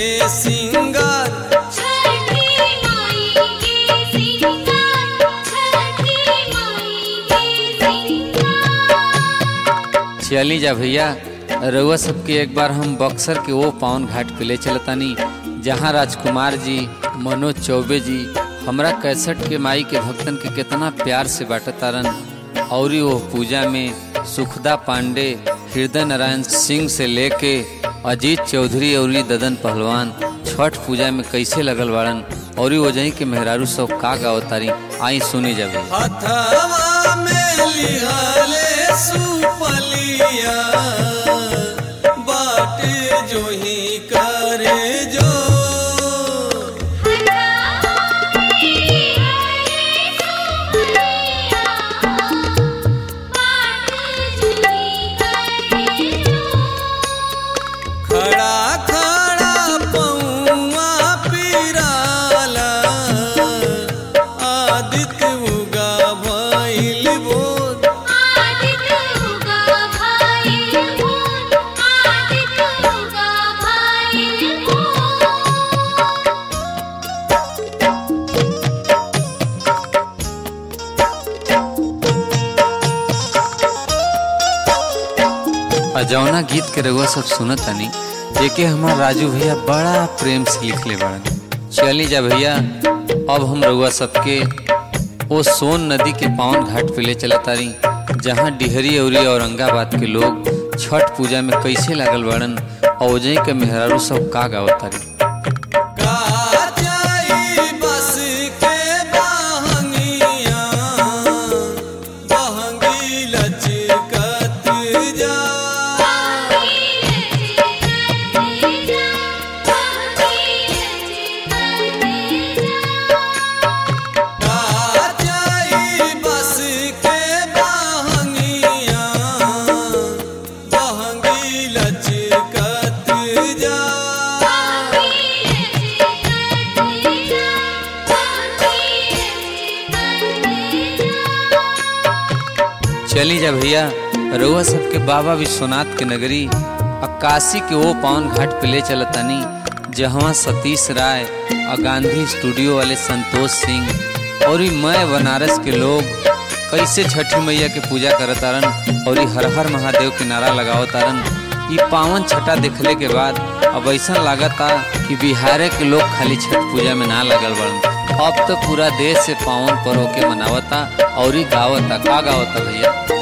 के सिंगार छठी माई के सिंगार छठी माई के सिंगार चली जा भैया रउआ सबके एक बार हम बक्सर के वो पावन घाट पे ले चलतानी जहाँ राजकुमार जी मनोज चौबे जी हमरा कैसठ के माई के भक्तन के कितना प्यार से बाटतारन और वो पूजा में सुखदा पांडे हृदय नारायण सिंह से लेके अजीत चौधरी और ददन पहलवान छठ पूजा में कैसे लगल बाड़न और वजही के मेहरारू सब का गावतारी आई सुनी जा भैया हथवा में लिहाले सुपलिया बाटे जो ही करे जो खड़ा खड़ा पौआ पिराला आदित्य उगा भइल बोध आ जौना गीत के रउआ सब सुनत तनी एके हमार राजू भैया बड़ा प्रेम से लिखले बाड़न चली जा भैया अब हम रउआ सबके ओ सोन नदी के पावन घाट पे ले चलत तारी जहाँ डिहरी औरी औरंगाबाद के लोग छठ पूजा में कैसे लागल बाड़न और ओजई के मेहरारू सब का गावत तारी काचाई बस के बहंगिया बहंगी लचकत जा काचाई बस के बहंगिया बहंगी लचकत जा चली जा भैया रउआ सबके बाबा विश्वनाथ के नगरी अक्कासी के वो पावन घाट पे ले चलतानी जहाँ सतीश राय और गांधी स्टूडियो वाले संतोष सिंह और ई मैं बनारस के लोग कैसे छठी मैया के पूजा करतारन और ई हर हर महादेव के नारा लगावतारन ई पावन छठा देखले के बाद अब ऐसा लागता कि बिहार के लोग खाली छठ पूजा में ना लगल बड़न अब तो पूरा देश से पावन पर्व के मनावता और ई गावता का गावता भैया